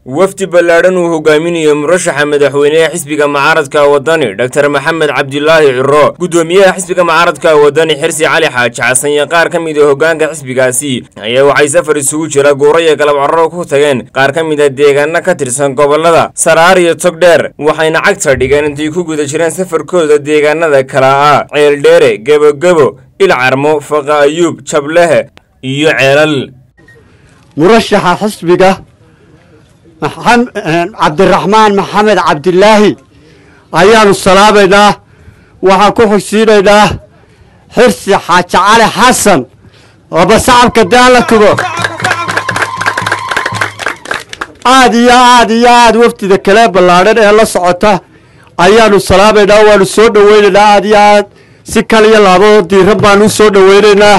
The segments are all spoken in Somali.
wafdi ballaadhan uu hogaaminayo murashaxa madaxweyneha xisbiga mucaaradka wadani dhotor maxamed cabdilaahi ciro guddoomiyaha xisbiga mucaaradka wadani xirsi cali xaaji xasan iyo qaar ka mid a hoggaanka xisbigaasi ayaa waxay safar isugu jira guuro iyo galab carro ku tageen qaar ka mid a deegaana ka tirsan gobollada saraar iyo togdheer waxayna cagta dhigeen intay ku guda jireen safarkooda deegaanada kala ah ceeldheere gebogebo ilcarmo faqa ayuub jablehe iyo ceelal murashaxa xisbiga cabdiraxmaan maxamed cabdilaahi ayaanu salaabaynaa waxaan ku xigsiinaynaa xirsi xaaji cali xasan ooba sacabka daala kugo aad iyo aad iyo aad wafdida kale ballaadhan ee la socota ayaanu salaabaynaa waanu soo dhoweynaynaa aad iyo aad si kal iyo laabadoo diiran baanu u soo dhoweynaynaa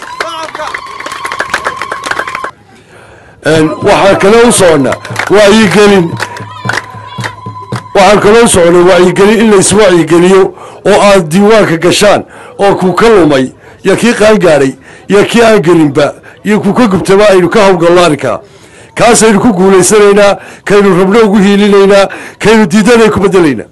waxaan kale u soconnaa wacyigelin waxaan kale u soconnay wacyigelin in la iswacyigeliyo oo aad diiwaanka gashaan oo kuu ka lumay iyo kii qaangaadhay iyo kii aan gelinba iyo kuu ka gubtaba aynu ka hawlgalno arrinkaa kaasaynu ku guulaysanaynaa kaynu rabno ugu hiilinaynaa kaynu diidanay ku bedelaynaa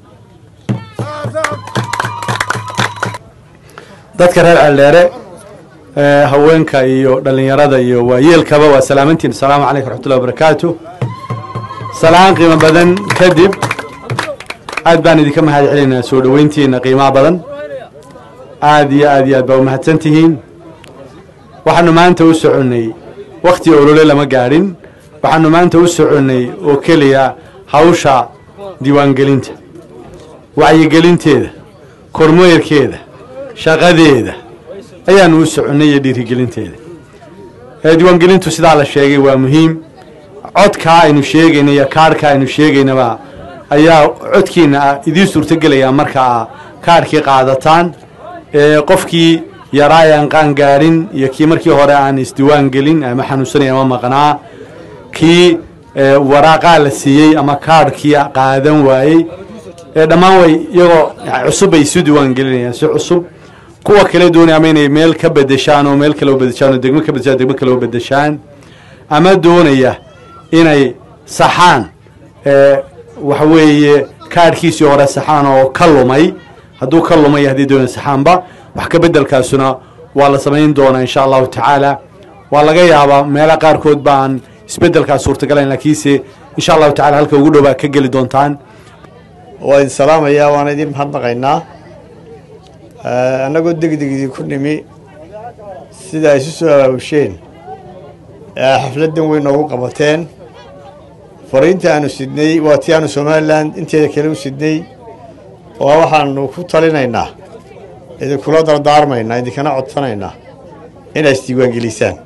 dadka reer ceeldheere haweenka iyo dhallinyarada iyo waayeelkaba waa salaamantiin asalaamu calaykum raxmatullahi wabarakaatu salaan qiimo badan kadib aad baan idinka mahad celinaynaa soo dhoweyntiina qiimaha badan aad iyo aad iyo aad baa umahadsan tihiin waxaanu maanta u soconnay wakhti olole lama gaadhin waxaanu maanta u soconnay oo keliya hawsha diiwaangelinta wacyigelinteeda kormeerkeeda shaqadeeda ayaanu u soconnay iyo dhiirigelinteeda diiwaangelintu sidaa la sheegay waa muhiim codkaa aynu sheegayna iyo kaadhka aynu sheegaynaba ayaa codkiina idiin suurtogelayaa markaa kaadhkii qaadataan qofkii yaraa aan qaan gaadhin iyo kii markii hore aan isdiiwaan gelin ama xanuunsanay ama maqnaa kii waraaqaa la siiyey ama kaadhkii qaadan waayey dhammaan way iyagoo cusub bay isu diiwaan gelinayaan si cusub kuwa kale doonaya ama inay meel ka bedeshaan oo meel kale u bedeshaan oo degmo ka bedeshaan degmo kale u bedeshaan ama doonaya inay saxaan waxa weeye kaadhkiisii hore saxaan oo ka lumay hadduu ka lumay haddii doonaya saxaanba wax ka bedelkaasuna waa la samayn doonaa insha allahu tacaala waa laga yaabaa meela qaarkood ba aan isbedelkaas suurtagalayn laakiinse insha allahu tacala halka ugu dhowbaa ka geli doontaan waa idin salaamayaa waana idin mahadnaqaynaa annagoo degdegdii ku nimi sida ay isu soo abaabusheen xafladdan weyn noogu qabateen fariinta aanu sidnay waa tii aanu somalilan inteeda kale u sidnay oo waxaanu ku talinaynaa idinkula dardaarmaynaa idinkana codsanaynaa inay isdiiwaangelisaan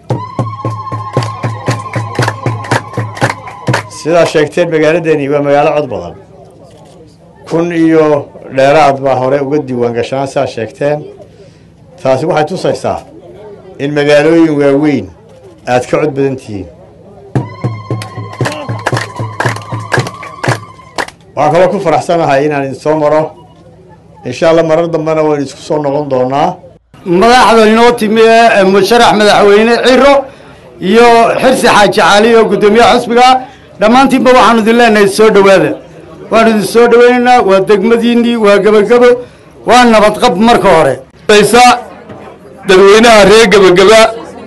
sidaa sheegteen magaaladeeni waa magaalo cod badan kun iyo dheeraad baa hore uga diiwaan gashanaan sidaa sheegteen taasi waxay tusaysaa in magaalooyin waaweyn aad ka cod badan tihiin waxaan kaloo ku faraxsanahay inaan idin soo maro insha allah marar dambena waynu isku soo noqon doonaa madaxda inoo timi ee musharax madaxweyne ciro iyo xirsi xaaji cali oo guddoomiyaha xisbiga dhammaantiinba waxaanu idin leenahay soo dhowaada waanu idin soo dhoweynaynaa waa degmadiinnii waa gebagebo waa nabadqab marka hore dadweynaha reer gebageba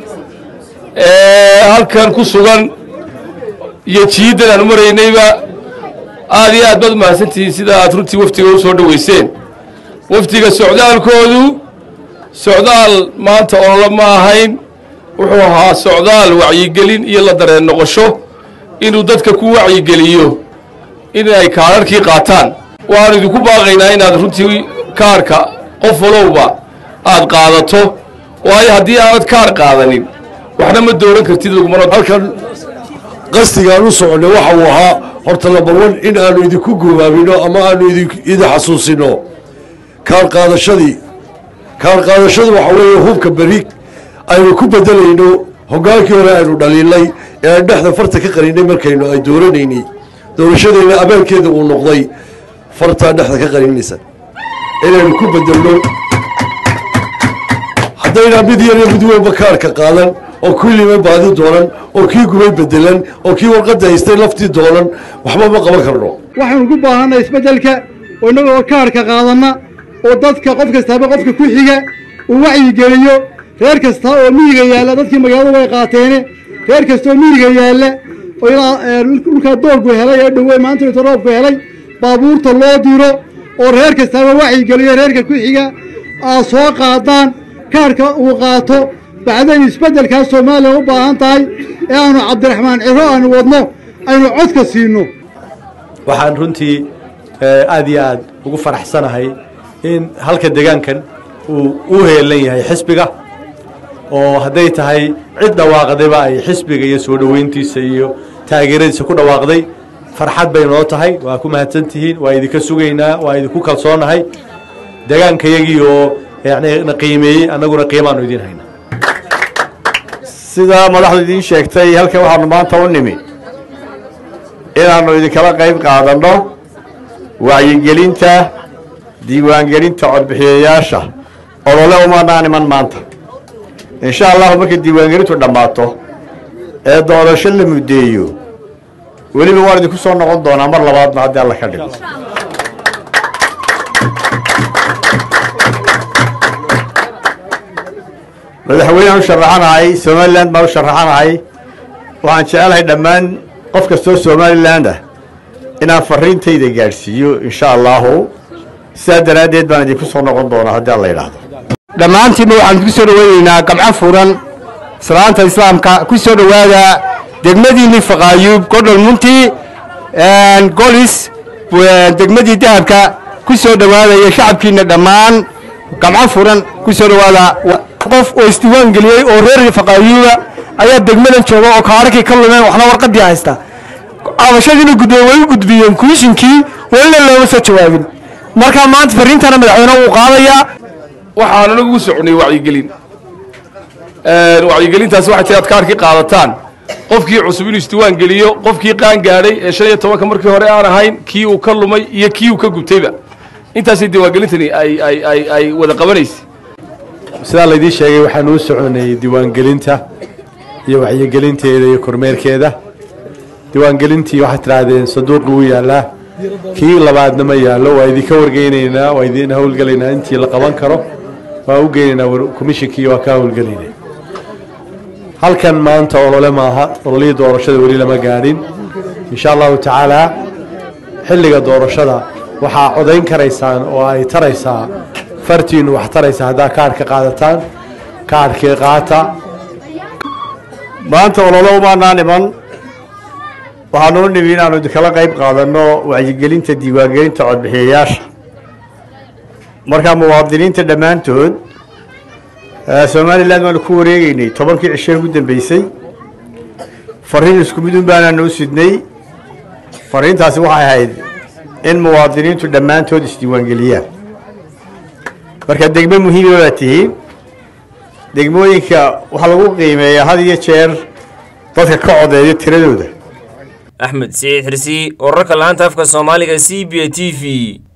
ee halkan ku sugan iyo jiiddan aan u maraynayba aad iyo aad baad umahadsantihiin sida aad runtii wafdiga u soo dhoweyseen wafdiga socdaalkoodu socdaal maanta ololo ma ahayn wuxuu ahaa socdaal wacyigelin iyo la dareen noqosho inuu dadka ku wacyigeliyo inay kaararkii qaataan waxaanu idinku baaqaynaa inaad runtii kaarka qof walowba aad qaadato waayo haddii aanad kaar qaadanin waxna ma dooran kartid halkan qasdigaan u soconnay waxa uu ahaa horta labawan in aanu idinku goobaabino ama aanu idin xasuusino kaar qaadashadii kaar qaadashadu waxa weeye hubka beri aynu ku bedelayno hoggaankii hore aynu dhaliilnay ee aan dhexda farta ka qarinay markaynu ay dooranaynay doorashadeenna abaalkeeda uu noqday fartaa dhexda ka qarinaysa inaynu ku bedelno haddaynaa mid yar iyo mid weynba kaarka qaadan oo kii limay baadi doonan oo kii gubay bedelan oo kii warqadda haystay laftii doonan waxba ma qaban karno waxaanu ku baahanay isbeddelka oo innagoo kaarhka qaadanna oo dadka qof kastaaba qofka ku xiga uu wacyigeliyo reer kasta oo miyiga yaalla dadkii magaaladu way qaateene reer kasta oo miyiga yaalla oo ilaa dhulkaa dooggu helay ee dhowe maanta inta roobku helay baabuurta loo diro oo reer kastaaba wacyigeliyo reerka ku xiga aad soo qaadaan kaarhka uu qaato bacdayn isbeddelkaas soomaaliya u baahan tahay ee aanu cabdiraxmaan ciro aanu wadno aynu codka siinno waxaan runtii aad iyo aad ugu faraxsanahay in halka deegaankan uu u heelan yahay xisbiga oo hadday tahay cid dhawaaqdayba ay xisbiga iyo soo dhoweyntiisa iyo taageeradiisa ku dhawaaqday farxad bay noo tahay waa ku mahadsan tihiin waa idinka sugaynaa waa idinku kalsoonahay deegaankayagii oo yani na qiimeeyey annaguna qiimaanu idiin hayna sida madaxdu idiin sheegtay halkan waxaanu maanta u nimi inaannu idinkala qayb qaadanno wacyigelinta diiwaangelinta codbixiyayaasha olole umanaan iman maanta insha allahu markay diiwaangelintu dhammaato ee doorasho la muddeeyo weliba waan idinku soo noqon doonaa mar labaadna haddii alla ka dhigo madaxweyneaan u sharaxanahay somalilan baan u sharaxanahay waxaan jecelahay dhammaan qof kastoo somaliland ah inaan fariintayda gaadhsiiyo insha allahu sidaa daraaddeed baan idinku soo noqon doonaa haddii alla yidhaahdo dhammaantiinba waxaan idinku soo dhoweynaynaa gamco furan salaanta islaamka ku soo dhowaada degmadiinii faqaayuub godhol munti golis degmadii dahabka ku soo dhowaada iyo shacabkiina dhammaan gamco furan ku soo dhowaada qof oo isdiiwaan geliyey oo reer faqaayuuba ayaa degmadan jooga oo kaararkii ka lumeen waxna warqadii haysta cabashadiina gudbeen way u gudbiyeen kumishinkii welina looma soo jawaabin marka maanta fariintana madaxweyne wuu qaadayaa waxaan anagu u soconay wacyigelin wacyigelintaasi waxay tahay aad kaarkii qaadataan qofkii cusub inuu isdiiwaan geliyo qofkii qaan gaadhay ee shan iyo tobanka markii hore aan ahayn kii uu ka lumay iyo kii uu ka gubtayba intaasay diiwaangelintani ay ay ay ay wada qabanaysay sidaa laydii sheegay waxaan uu soconay diiwaangelinta iyo wacyigelinteeda iyo kormeerkeeda diiwaangelintii waxaad tidhaahdeen sanduuqi wuu yaallaa kii labaadna ma yaallo waa idinka wargeynaynaa waa idin howlgelaynaa intii la qaban karo waa u geynaynaa komishinkii waa ka howlgelaynaa halkan maanta olole maaha ololihii doorashada weli lama gaadhin insha allahu tacaalaa xilliga doorashada waxaa codayn karaysaan oo ay taraysaa fartiinu wax taraysa haddaa kaarhka qaadataan kaarhkii qaata maanta olole umaanaan iman waxaanu u nimi inaanu idinkala qayb qaadanno wacyigelinta diiwaangelinta codbixiyayaasha markaa muwaadiniinta dhammaantood somalilan waanu ku wareegeynay tobankii cishee ugu dambeysay fariin isku mid un baanaanu u sidnay fariintaasi waxay ahayd in muwaadiniintu dhammaantood isdiiwaangeliyaan marka degmo muhiima baa tihiin degmooyinka waxaa lagu qiimeeyaa had iyo jeer dadka ka codeeya tiradooda axmed siciid xirsi wararka laanta afka soomaaliga c b a t v